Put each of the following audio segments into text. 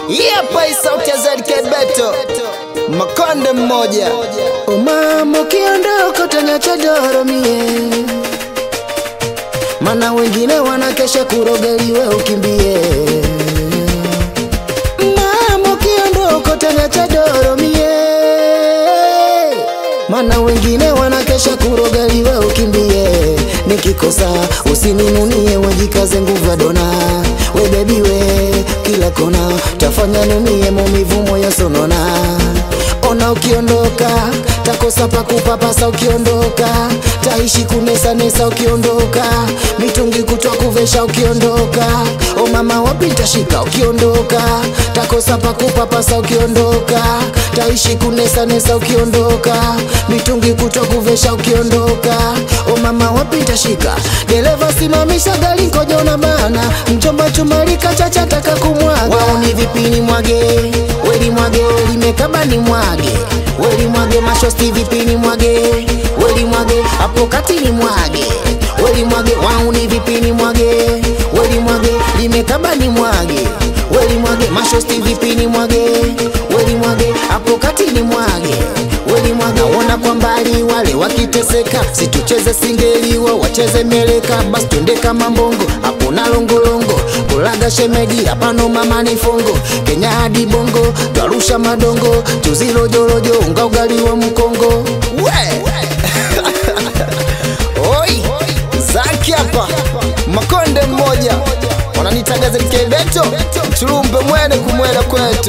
Hapa hii sauti ya ZK Beto, makonde mmoja. Umama ukiondoka utanyacha doro mie, mana wengine wanakesha kurogeliwe ukimbie. Mama ukiondoka utanyacha doro mie, mana wengine wanakesha kurogeliwe ukimbie. Nikikosa usininunie, wejikaze nguvu ya dona, we baby we kila kona tafanya numie maumivu moyo sonona ona ukiondoka takosa pakupapasa ukiondoka taishi kunesanesa ukiondoka mitungi kutwa kuvesha ukiondoka o mama wapi ntashika ukiondoka takosa pakupapasa ukiondoka taishi kunesanesa ukiondoka mitungi kutwa kuvesha ukiondoka o mama wapi ntashika dereva simamisha gari nkoja una bana mchomba chumalika chacha taka kumwaga wauni vipini mwage weli mwage limekaba ni mwage weli mwage mashosti vipini mwage weli mwage hapo kati ni mwage weli mwage wauni vipini mwage weli mwage limekaba ni mwage weli mwage mashosti vipini mwage weli mwage hapo kati ni mwage weli mwage naona kwa mbali wale wakiteseka situcheze singeliwa wacheze meleka basi twende kama mbongo hapo na longolongo kulaga shemeji hapano mama ni fongo kenya hadi bongo twarusha madongo tuzilojolojo unga ugali wa mkongo We oi, Zaki hapa, makonde mmoja wananitaga ZK Beto, mchulumbe mwene kumwela kwetu.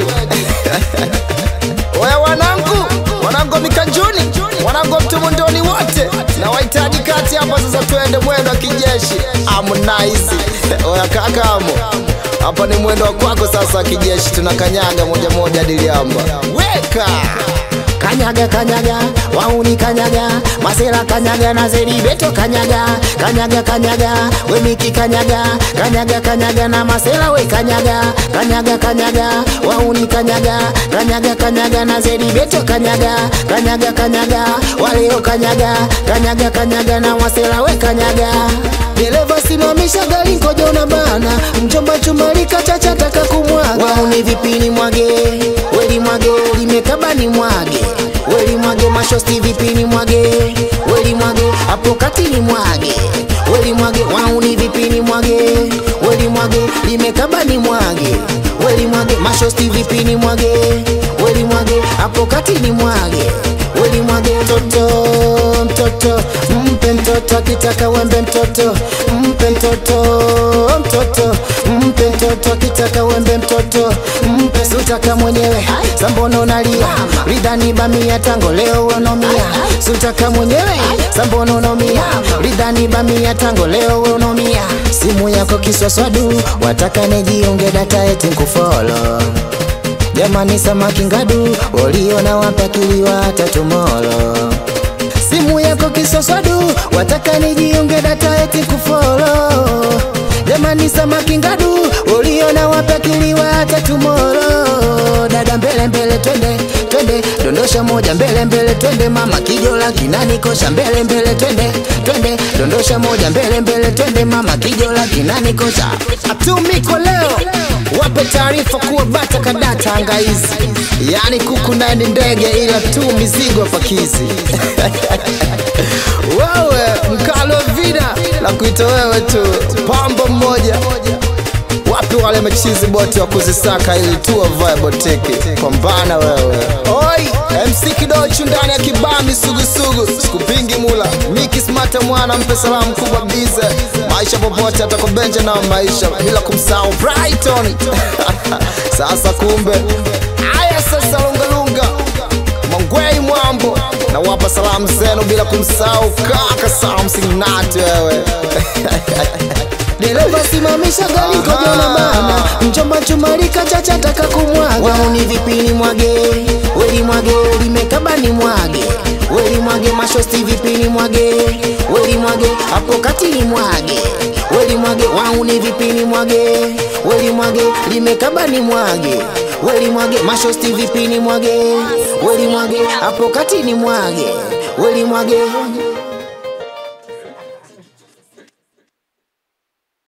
Oya wanangu, wanangu wa mikanjuni, wanangu wa mtumundoni wote, na wahitaji kati hapa sasa, twende mwendo wa kijeshi Harmonize. Oya kakamo, hapa ni mwendo wa kwako sasa wa kijeshi, tunakanyaga moja moja hadi Liamba. Weka kanyaga kanyaga wauni kanyaga masela kanyaga na zeribeto kanyaga kanyaga kanyaga wemiki kanyaga kanyaga kanyaga na masela we kanyaga kanyaga kanyaga wauni kanyaga kanyaga kanyaga na zeribeto kanyaga kanyaga kanyaga waleo kanyaga kanyaga kanyaga na masela we kanyaga dereva simamisha gari ngoja una bana mchomba chumalika chacha taka kumwaga wauni vipini mwage weli mwage limekaba ni mwage weli mwage mashosti vipini mwage weli mwage hapo kati ni mwage weli mwage wauni vipini mwage weli mwage limekaba ni mwage weli mwage mashosti vipini mwage weli mwage hapo kati ni mwage weli mwage mtoto mtoto mpe mtoto akitaka wembe mtoto mpe mtoto mtoto mpe mtoto akitaka wembe mtoto mpe sutaka mwenyewe sambono nalia ridhani bamia tango leo unomia sutaka mwenyewe sambono unomia ridhani bamia tango leo unomia simu yako kiswaswadu wataka nijiunge data eti nkufolo jamani samaki ngadu waliona wapakiliwa hata tumolo simu yako kisoswadu wataka nijiunge data eti kufolo jamani samaki ngadu uliona wapakiliwa hata tumoro dada mbele mbele twende twende dondosha moja mbele mbele twende mama kijola kinanikosha mbele mbele twende twende dondosha moja mbele mbele twende mama kijola kinanikosha atumiko leo wape taarifa kuwa bata kadata angaizi yaani kuku naye ni ndege ila tu mizigo pakizi wewe mkalo vida la kuita wewe tu pambo mmoja wapi wale machizi bote wa kuzisaka ili tu wavae boteke pambana wewe oi mc kidochu ndani ya kibami sugusugu sikupingi mula miki smata mwana mpe salamu kubwa bize maisha popote atakobenja na maisha bila kumsahau brighton sasa kumbe aya sasa lungalunga mangwei mwambo na wapa salamu zenu bila kumsahau kaka samsingnati wewe dereva simamisha gari ngoja na bana mchomba chumalika chacha taka kumwaga wauni vipini mwage weli mwage limekaba ni mwage weli mwage mashosti vipini mwage weli mwage hapo kati ni mwage weli mwage wauni vipini mwage weli mwage limekaba ni mwage weli mwage mashosti vipini mwage weli mwage hapo kati ni mwage weli mwage